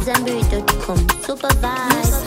AmadZanbury.com. Super vibes.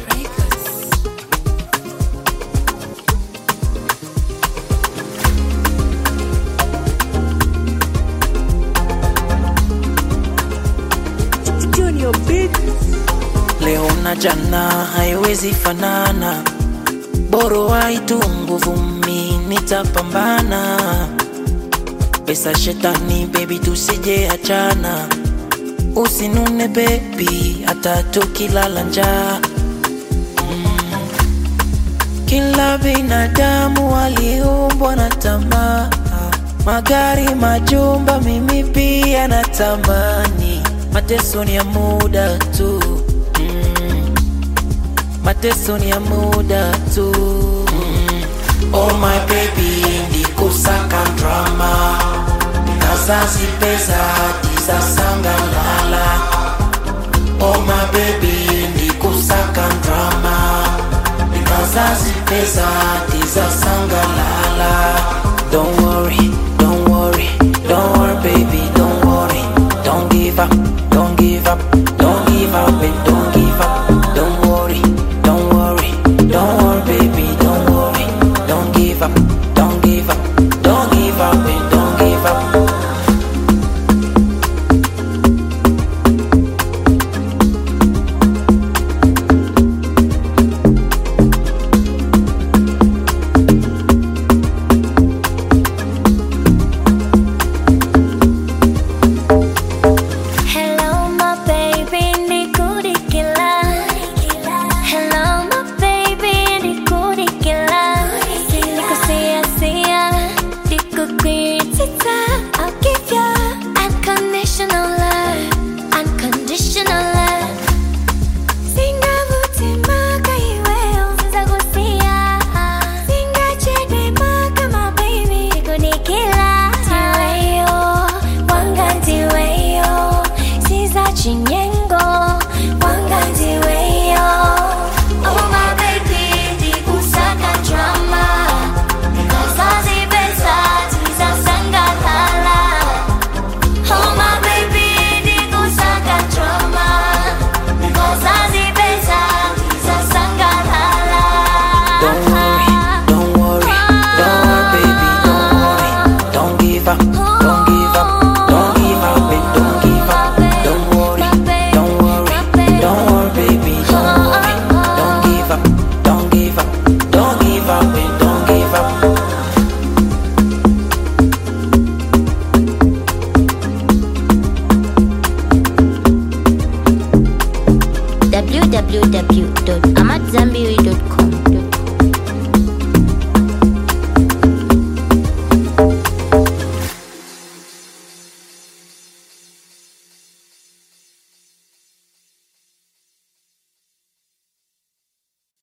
Junior Big leo na jana haiwezi fanana, boro waitu nguvu, mi nitapambana. Pesa shetani, baby, tusije achana, usinune baby, hata tukilala njaa Mm. Kila binadamu waliumbwa na tamaa, magari, majumba, mimi pia natamani. Mateso ni ya muda tu mm. Mateso ni ya muda tu mm. Oh my baby, ndikusaka drama kazazi pesa tiza sangalala Oh my baby, ndikusaka drama kazazi pesa tiza sangalala Don't worry, don't worry, don't worry baby, don't worry Don't give up, don't give up, don't give up and don't give up Don't worry, don't worry, don't worry baby, don't worry Don't give up, don't give up, don't give up and don't give up Hello, my baby, nikudikila. Hello, my baby, nikudikila. Nikusiasia, nikukwitita. I'll give you unconditional love, unconditional love. Singavutimaka iwe usizagusia. Singachedemaka, my baby, nikudikila. Tiweyo, wangantiweyo siza chinyengo wangantiweyo oh my baby ndikusaka drama kazazi pesa tiza sangalala oh my baby ndikusaka drama kazazi pesa tiza sangalala Don't worry, don't worry, don't worry, baby, don't worry. Don't give up, don't give up, don't give up, and don't give up. Don't worry, don't worry, don't worry, baby, don't worry. Don't give up, don't give up, don't give up, and don't give up. www.amadzanbury.com